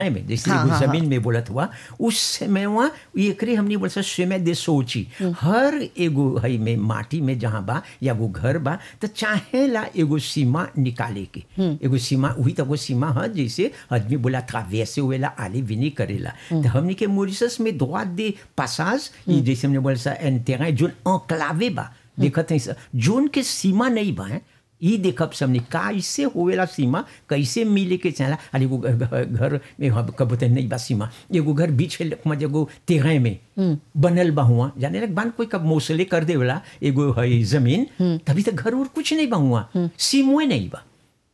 में जैसे हाँ, एगो हाँ, जमीन में बोलत हुआ उस समय वहाँ एकरे हमने बोल सा समय दे सोची हर एगो हई में माटी में जहाँ बा या वो घर बा तो चाहेला एगो सीमा निकाले के एगो सीमा वही तो वो सीमा है जैसे आदमी बोला था वैसे वेला आली विनी करेला तो हमने के मॉरिशस में दुआ दे पासाज ये जैसे हमने बोला सा एन terrain जोन enclavé बा देखत है जोन के सीमा नहीं बा हैं ई देखब सबने कैसे होवेला सीमा कैसे मिले के चला अरे एगो घ- घ- घर में हम कब बोलते नहीं बा सीमा एगो घर बीच है मत एगो तेरह में बनल बा हुआ जाने लग बान कोई कब मौसले कर देवेला एगो है जमीन तभी तक घर और कुछ नहीं बा हुआ सीमुए नहीं बा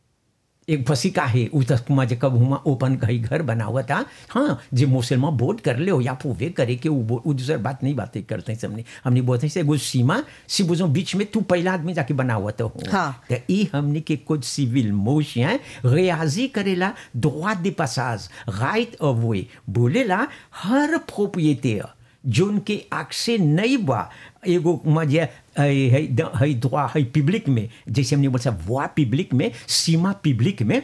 एक फसी का है उ तक जे कब हुआ ओपन कहीं घर बना हुआ था हाँ जे मुसलमान वोट कर ले हो या पूवे करे के वो वो दूसर बात नहीं बातें करते हैं सबने हमने बोलते हैं से एगो सीमा सी बुझो बीच में तू पहला आदमी जाके बना हुआ तो हो हाँ। तो ई हमने के कुछ सिविल मोशियां रियाजी करेला droit de passage right of way बोलेला हर प्रोप्रिएटर जोन के आक्से नहीं बा एगो मजे है है द- है दुआ है पब्लिक में जैसे हमने बोला वा पब्लिक में सीमा पब्लिक में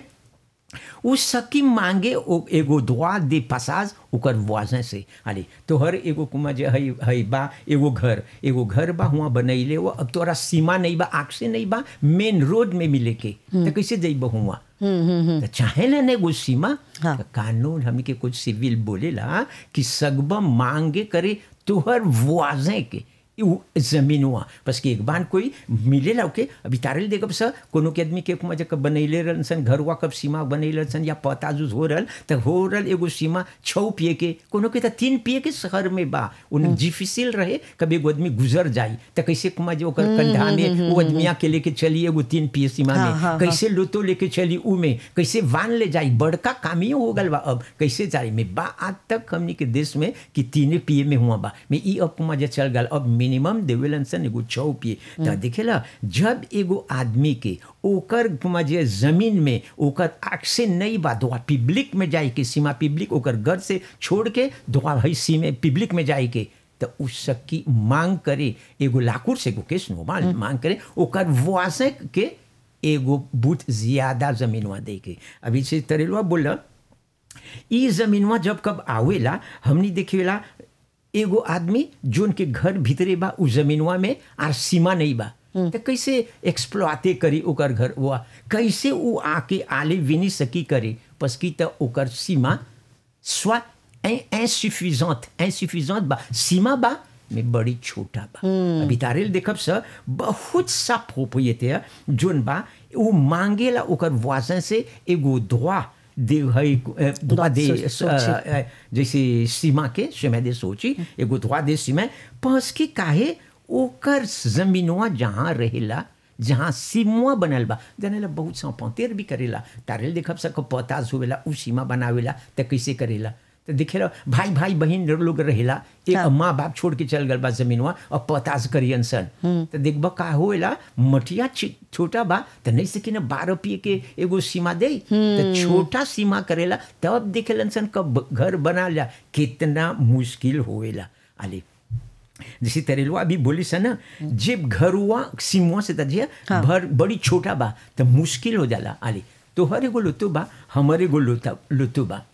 उ सकी मांगे ओ एगो दुआ दे पसाज ओकर वाजन से अरे तो हर एगो कुमा जे है है बा एगो घर एगो घर बा हुआ बनैले वो अब तोरा सीमा नहीं बा आँख से नहीं बा मेन रोड में मिले के तो कैसे जइब हुआ तो चाहे ना एगो सीमा हाँ। तो कानून हमने के कुछ सिविल बोलेला कि सगबा मांगे करे तुहर वाजे के उ जमीन हुआ बस कि एक बार कोई मिलेला ओके अभी तारल देखब स कोनो के आदमी के मजा कब बनैले रहन सन घर हुआ कब सीमा बनैले सन या पता जुज हो रहल तो हो रहल एगो सीमा छौ पिए के कोनो के तो तीन पिए के शहर में बा उन डिफिसिल रहे कब एगो आदमी गुजर जाई तो कैसे कुमा जो ओकर कंधा में वो आदमिया के लेके चली एगो तीन पिए सीमा हाँ, में हाँ, कैसे लोतो लेके चली ऊ में कैसे वान ले जाई बड़का कामियो हो गल बा अब कैसे जाई में बा आज तक हमनी के देश में कि तीने पिए में हुआ बा में ई अब कुमा जे चल गल अब मिनिमम देवेलन सन एगो छौ पिए त देखेला जब एगो आदमी के ओकर कुमा जे जमीन में ओकर आँख से नहीं बा दुआ पब्लिक में जाए के सीमा पब्लिक ओकर घर से छोड़ के दुआ भाई सीमे पब्लिक में जाए के तो उस की मांग करे एगो लाकुर से एगो केस नो मांग मांग करे ओकर वासे के एगो बूथ ज्यादा जमीनवा दे के अभी से तरेलवा बोला ई जमीनवा जब कब आवेला हमनी देखेला एगो आदमी जोन के घर भीतरे बा उ जमीनवा में आर सीमा नहीं बा तो कैसे एक्सप्लॉटे करी ओकर घर हुआ कैसे उ आके आले विनी सकी करे पसकी तो ओकर सीमा स्वा insuffisante insuffisante बा सीमा बा में बड़ी छोटा बा अभी तारेल देखब स बहुत सा प्रोप्रिएटर जोन बा उ मांगेला ओकर वाजन से एगो droit दे है droit दे सो- सोची। अ, अ, जैसे सीमा के समय दे सोची एगो droit दे सीमा पस की काहे ओकर जमीनवा जहाँ रहेला जहाँ सीमा बनल बा जानेला बहुत सा पंतेर भी करेला तारेल देखब सको पताज होवेला उ सीमा बनावेला त कैसे करेला तो देखेला भाई भाई बहन लोग रहेला एक हाँ। माँ बाप छोड़ के चल गल बा जमीनवा और पताज करियन सन तो देखबा का होएला मटिया छी- छोटा बा तो नहीं सकी ना बारह पिए के एगो सीमा दे तो छोटा सीमा करेला तब देखेलन सन कब घर बना ला कितना मुश्किल होएला आले जैसे तरेलवा अभी बोली सन ना जब घरुआ सीमुआ से तजिया हाँ। भर बड़ी छोटा बा तो मुश्किल हो जाला आले तो हर एगो लुतु बा हमारे एगो लुता लुतु बा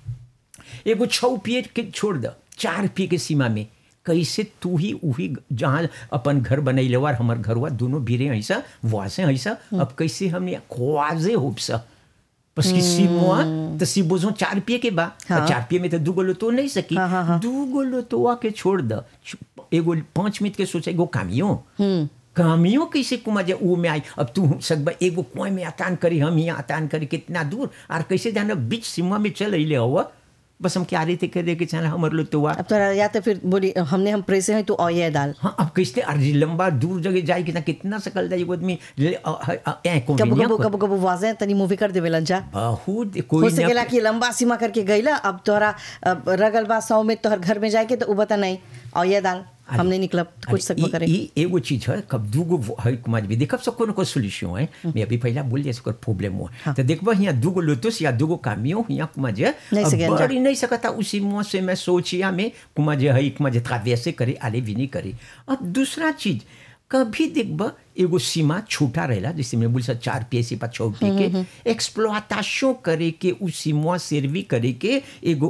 एगो छौ पिए के छोड़ द चार पिए के सीमा में कैसे तू ही उही जहाँ अपन घर बनैले और हमर घरवा दोनों भीरे ऐसा वासे ऐसा अब कैसे हमने ख्वाजे होप सा बस की सीमुआ तो सी बोझो चार पिए के बा हाँ। चार पिए में तो दू गोलो तो नहीं सकी हाँ, हाँ, हाँ। दू गोलो तो के छोड़ द एगो पाँच मिनट के सोचे एगो कामियो कामियों कैसे कुमा जे ऊ में आई अब तू सकबा एगो कुएं में अतान करी हम यहाँ अतान करी कितना दूर और कैसे जाना बीच सीमा में चल अले हुआ बस हम क्या रहे थे करे के चल हमर लो तो अब तो या तो फिर बोली हमने हम प्रेसे हैं तो ऑये दाल हाँ अब कैसे अर्जी लंबा दूर जगह जाए कितना कितना सकल जाए एगो आदमी ले- अ- अ- अ- ए, कबो convenient कबो को- कबो कबो वाजे तनी मूवी कर देवेलन जा बहुत हो कोई सकेला न कि लंबा सीमा करके गईला अब तोहरा अब रगल बा सौ में तोहर घर में जाके तो उ बता नहीं ऑये दाल हमने निकलब कुछ सकबो करे ई एगो चीज है कब दूगो वो- है कुमार भी देखब सब कोनो को सोल्यूशन है मैं अभी पहला बोल दिया सकर प्रॉब्लम हुआ हाँ। तो देखबा यहाँ दूगो लोटस या दूगो कामियो यहाँ कुमार जे नहीं अब सकेन जा। बड़ी नहीं सकता उसी मुँह से मैं सोचिया में कुमार जे है कुमार जे वैसे करे आले भी नहीं करे अब दूसरा चीज कभी देखब एगो सीमा छूटा रहेला जैसे मैं बोल चार पिए से छः पिए के एक्सप्लोआताशो करे के उ सीमा सर्वी करे के एगो